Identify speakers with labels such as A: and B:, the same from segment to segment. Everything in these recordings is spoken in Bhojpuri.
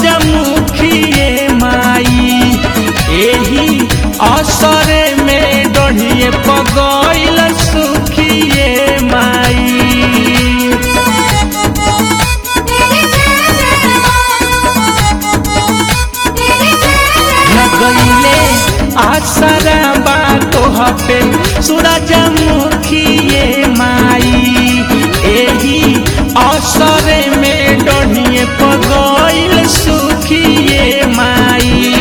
A: सूरजमुखिए माई एही असरे में डढ़िए पगैल सुखिए माई लगैले आसरा बातो हपे सूरजमुखिए माई एही असरे में डढ़िए पगैल सुखिए माई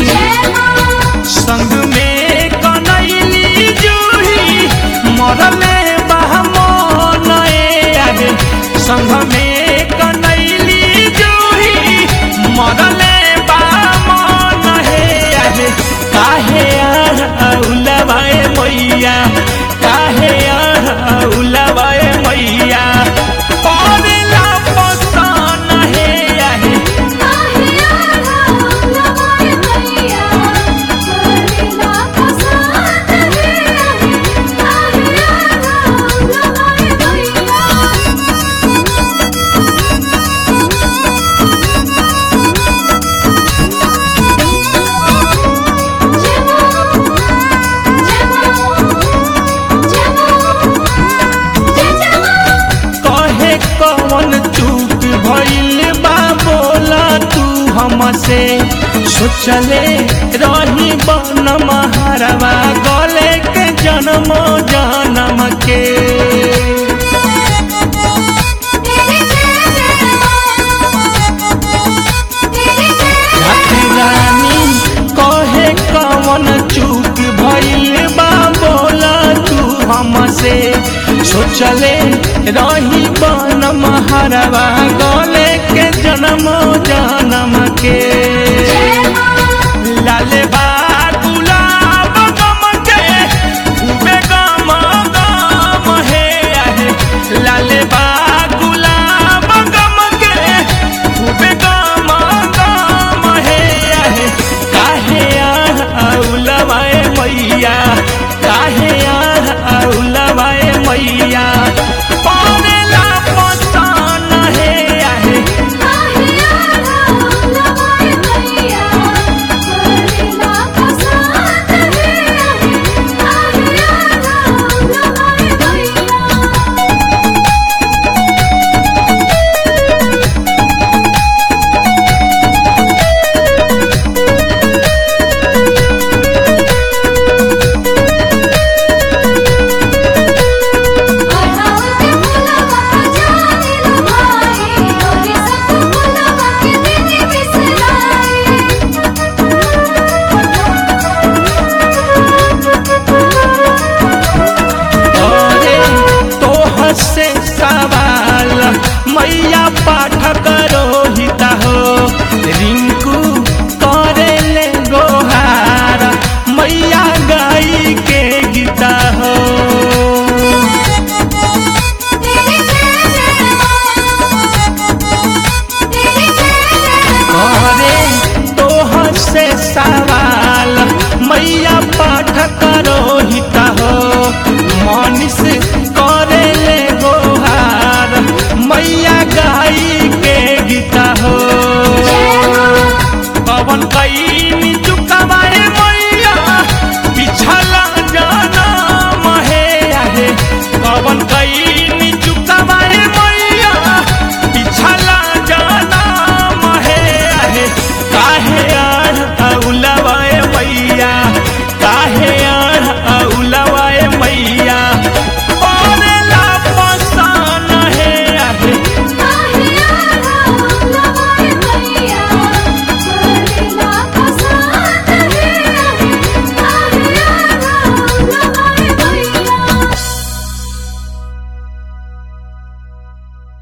A: संग में कनैली जूही मरले बहमन आगे संग में कनैली जूही मरले बहमन हे आगे काहे उलवाए मैया काहे उलवाए मैया पड़ला पसन हे आगे कहे कौन चूक भइल बा बोला तू हमसे सोचले रही बन महारवा गले के जन्म जन्म के रानी कहे कौन चूक भइल बा बोला तू हमसे सोचले रही बन महारवा गले के जन्म जन्म के लाले बा गुलाब गम के खूबे गम गम हे आहे लाले बा गुलाब गम के खूबे गम गम हे आहे काहे औलवाए मैया काहे औलवाए मैया पड़ेला पसन हे आहे अरे तोह से सवाल मैया पाठ करो हिता हो रिंकू करे ले गोहार मैया गाई के गीता हो अरे तोह से सवाल मैया पाठ करो हिता हो मनीष करे ले गोहार मैया गाई के गीता हो पवन कई चुकावाए मैया पिछला जनम हे आहे पवन कई